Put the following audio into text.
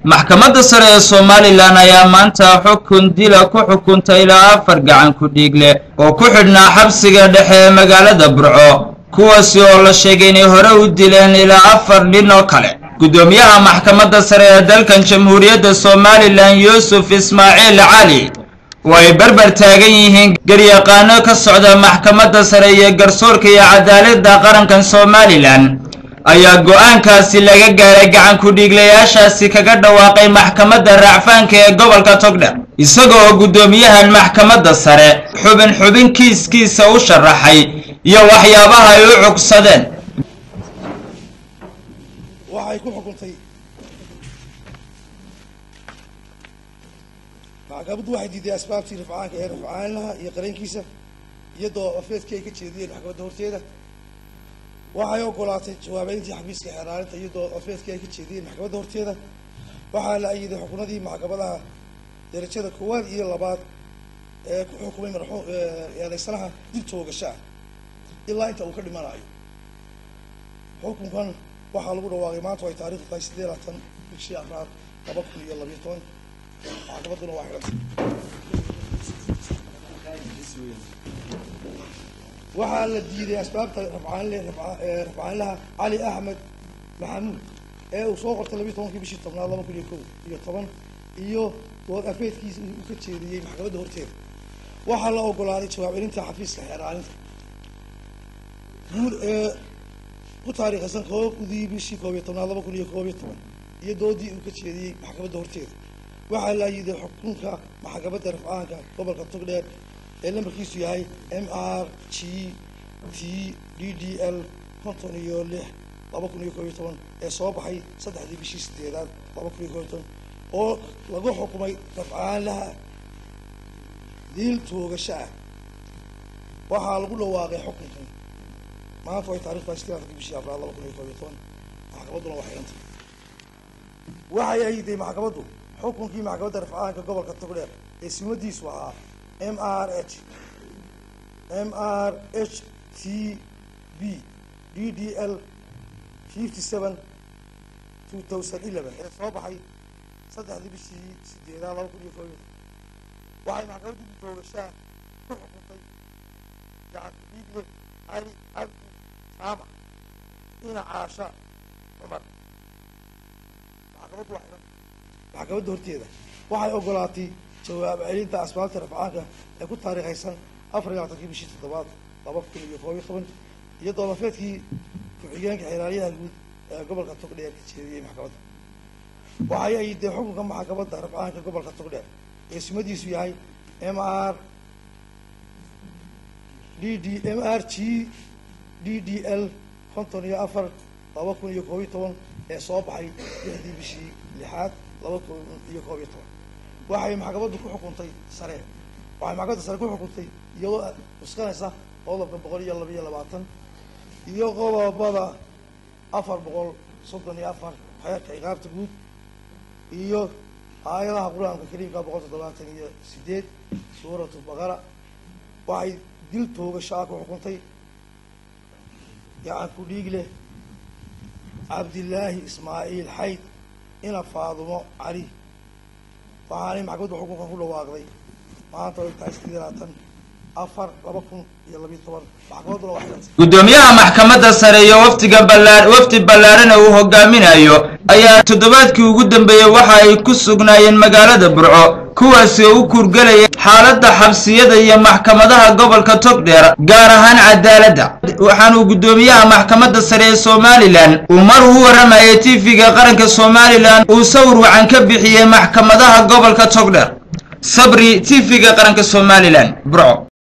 maxkamadda sare ee somalilan ayaa maanta xukun dila ku xukuntay ilaa afar gacan ku dhiig leh oo ku xidhnaa xabsiga dhexe ee magaalada burco kuwaasi oo la sheegay inay hore u dileen ilaa afar nin oo kale guddoomiyaha maxkamadda sare ee dalkan jamhuuriyadda somalilan yuusuf ismaaciil cali oo ay barbar taagan yihiin garyaqaano ka socda maxkamadda sare iyo garsoorka iyo cadaaladda qarankan somalilan ayaa go-aankaasi laga gaaray gacan ku-dhiiglayaashaasi kaga dhawaaqay maxkamadda raacfaanka ee gobolka togdher isaga oo guddoomiyahan maxkamadda sare xubin xubin kiiskiisa u sharaxay iyo waxyaabaha ay u cugsadeen waxay ku xukuntay maxkamaddu waxay diiday asbaabtii rifcaanka ee rifcaanlaha iyo qareenkiisa iyadoo afeedkii ay ka jeediyeen maxkamadda horteeda waxay ogolaatay jawaabeyntii xafiiska xeeraalinta iyadoo afeedkii ay ka jeediyeen maxkamadda horteeda waxaa la ayiday xukunadii maxkamadaha darajada koowaad iyo labaad ee ku xukumay marxuum eedaysanaha dib toogasho ah ilaa inta uu ka dhimanayo xukunkan waxaa lagu dhawaaqay maanta ay taarikhdu tahay siddeed labaatan bishii afraad laba kun iyo labiyo toban maxkamadduna waa xidhantay waxaa la diiday asbaabta rafcaanle rafcaanlaha cali axmed maxamuud ee uu soo qortay labiyo tobankii bishii tobnaad laba kun iyo ko iyo toban iyo dood afeedkiisa uu ka jeediyey maxkamadda horteeda waxaa la ogolaaday jawaab celinta xafiiska xeeraalinta guud ee ku taariikhaysan koobdii bishii koob iyo tobnaad laba kun iyo koob iyo toban iyo doodii uu ka jeediyey maxkamadda horteeda waxaa la yiday xukunka maxkamadda rafcaanka gobolka togdheer ee lambarkiisu yahay m r g t d d l konton iyo lix laba kun iyo koob iyo toban ee soo baxay saddexdii bishii sideedaad laba kun iyo koob iyo toban oo lagu xukumay rafcaanlaha diil toogasho ah waxaa lagu dhawaaqay xukunkan maanta way taarikh tahay sideed afarkii bishii afraad laba kun iyo koob iyo toban maxkamadduna waa xidhantay waxay ayiday maxkamaddu xukunkii maxkamadda rafcaanka gobolka togdheer ee simadiisu ahaa m r h m r h t b d d l fifty seven two thousand eleven ee soo baxay saddexdii bishii sideedaad laba kun iyo koob iyo waxay maxkamaddu dibtoogashaa ku xukuntay gacanku dhiigle cali cabdi saamac ina caasha cumar maxkamaddu waa xidhan maxkamadda horteeda waxay ogolaatay jawaab celinta asbaabta rafcaanka ee ku taariikhaysan afar iyo labaatankii bishii toddobaad laba kun iyo koob iyo toban iyadoo lafeedkii ku-xigeenka xeeraalyaha guud ee gobolka togdheer ka jeediyey maxkamadda waxay ayiday xukunka maxkamadda rafcaanka gobolka togdheer ee sumadiisu yahay m r d d m r g d d l konton iyo afar laba kun iyo koob iyo toban ee soo baxay lixdii bishii lixaad laba kun iyo koob iyo toban waxay maxkamaddu ku xukuntay sare waxay maxkamadda sare ku xukuntay iyadoo cuskanaysa qodobka boqol iyo laba iyo labaatan iyo qodobada afar boqol soddon iyo afar xeerka ciqaabta guud iyo aayadaha qur-aanka kariimka boqol toddobaatan iyo sideed suuratu baqara waxay dil toogasho ah ku xukuntay gacan ku dhiig leh cabdilaahi ismaaciil xayd ina faadumo cali waxaanay maxkamaddu xukunkan ku dhawaaqday maanta ay tahay sideed labaatan afar laba kun iyo labiyo toban maxkamadduna waa xidhantay guddoomiyaha maxkamadda sare iyo waftiga ballaa wafdi ballaarana uu hogaaminayo ayaa toddobaadkii ugu dambeeyey waxa ay ku sugnaayeen magaalada burco kuwaasi oo u kuurgelaya xaaladda xabsiyada iyo maxkamadaha gobolka togdheer gaar ahaan cadaaladda waxaanuu guddoomiyaha maxkamadda sare ee somalilan uu mar uu warramayay tv-ga qaranka somalilan uu sawir wacan ka bixiyey maxkamadaha gobolka togdheer sabri tv-ga qaranka somalilan burco